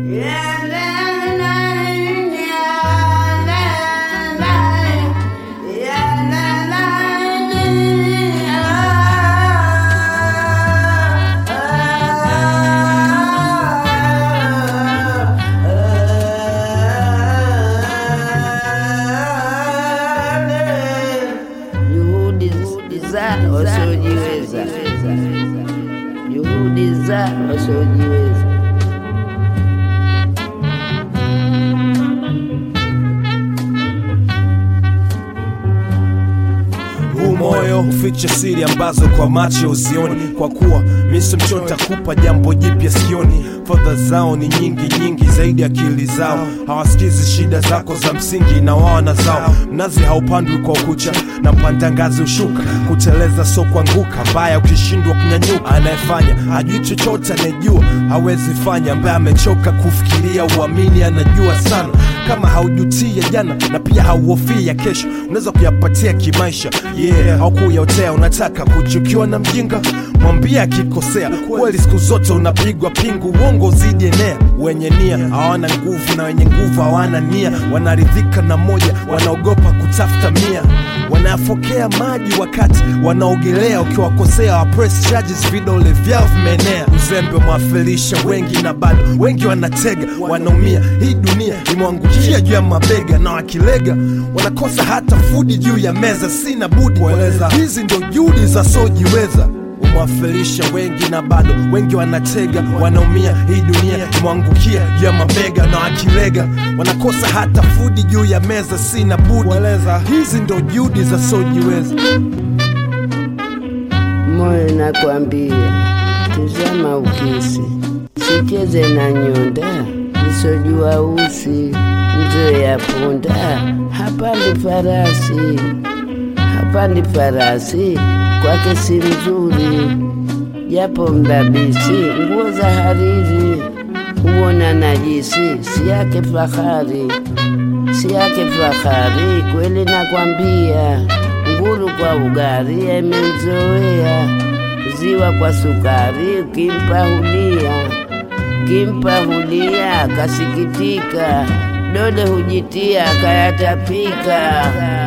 juhudi za wasiojiweza, juhudi za wasiojiweza. huu moyo huficha siri ambazo kwa macho usioni, kwa kuwa misi mcho takupa jambo jipya sioni. Fadha zao ni nyingi nyingi zaidi akili zao, hawasikizi shida zako za msingi na wao na zao. Mnazi haupandwi kwa ukucha na mpanda ngazi ushuka, kuteleza so kuanguka, mbaya ukishindwa kunyanyuka. Anayefanya hajui chochote, anayejua hawezi fanya, ambaye amechoka kufikiria uamini anajua sana. Kama haujutia jana na pia hauhofii ya kesho, unaweza kuyapatia kimaisha. Yeah, haukuyaotea, unataka kuchukiwa na mjinga, mwambie akikosea. Kweli siku zote unapigwa pingu, uongo zidi enea. Wenye nia hawana nguvu na wenye nguvu hawana nia, wanaridhika na moja, wanaogopa kutafuta mia wanayafokea maji wakati wanaogelea. Ukiwakosea wa press charges, vidole vyao vimeenea. Uzembe umewafilisha wengi na bado wengi wanatega, wanaumia. Hii dunia imwangukia juu ya mabega, na wakilega wanakosa hata fudi juu ya meza. Sina budi kueleza, hizi ndo juhudi za sojiweza umewafilisha wengi na bado wengi wanatega, wanaumia. Hii dunia imwangukia juu ya mabega, na wakilega wanakosa hata fudi juu ya meza. Sina budi kueleza, hizi ndo juhudi za sojiweza. Moyo nakwambia, tizama ukisi, sicheze na nyonda, nisojua usi, mzee ya punda, hapandi farasi, hapandi farasi, kwake si mzuri, japo mdabisi, nguo za hariri, huona najisi, si yake fahari, si yake fahari, kweli nakwambia, nguru kwa ugari imemzoea, ziwa kwa sukari, ukimpa hulia, ukimpa hulia, kasikitika, dole hujitia, kayatapika.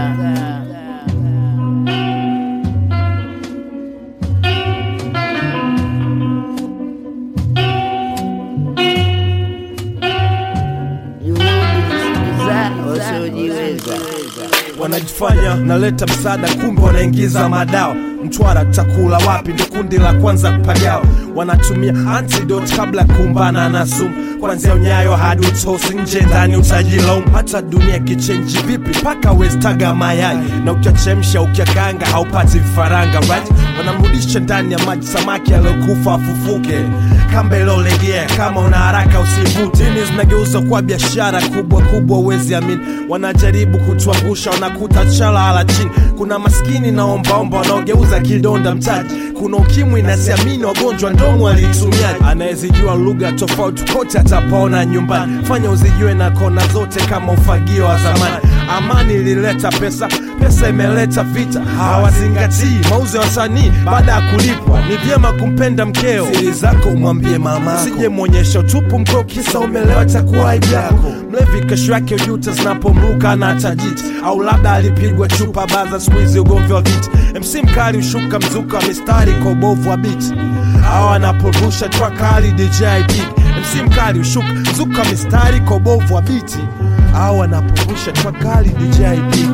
Juhudi za wasiojiweza. wanajifanya naleta msaada, kumbe wanaingiza madawa. Mtwara takula wapi? Ndo kundi la kwanza kupagawa. Wanatumia antidote kabla ya kumbana na sumu, kwanzia unyayo hadi utosi, nje ndani utajilaumu. Hata dunia kichenji vipi, mpaka westaga mayai na ukiachemsha ukiakanga haupati vifaranga right? Wanamrudisha ndani ya maji samaki aliyokufa afufuke, kamba iliolegea. Kama una haraka usivute. Dini zinageuza kuwa biashara kubwa kubwa, uwezi amini. Wanajaribu kutuangusha, wanakuta chala ala chini. Kuna maskini na ombaomba wanaogeuza kidonda mtaji. Kuna ukimwi na siamini wagonjwa ndomo walitumiaji. Anayezijua lugha tofauti kote atapaona nyumbani. Fanya uzijue na kona zote kama ufagio wa zamani. Amani ilileta pesa, pesa imeleta vita. Hawazingatii mauzo ya wasanii baada ya kulipwa. Ni vyema kumpenda mkeo, siri zako umwambie mama, usije mwonyesha utupu mkeo, kisa umelewa, itakuwa aibu yako. Mlevi kesho yake ujuta zinapomruka na tajiti, au labda alipigwa chupa baza. Siku hizi ugomvi wa viti, MC mkali ushuka mzuka wa mistari kwa ubovu wa biti, au anaporusha track kali DJ Big. MC mkali ushuka mzuka wa mistari kwa ubovu wa biti, au anaporusha track kali DJ Big.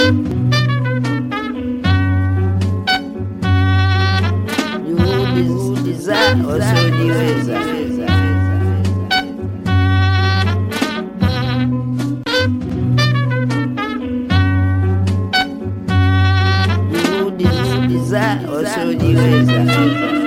juhudi za wasiojiweza. Juhudi za wasiojiweza.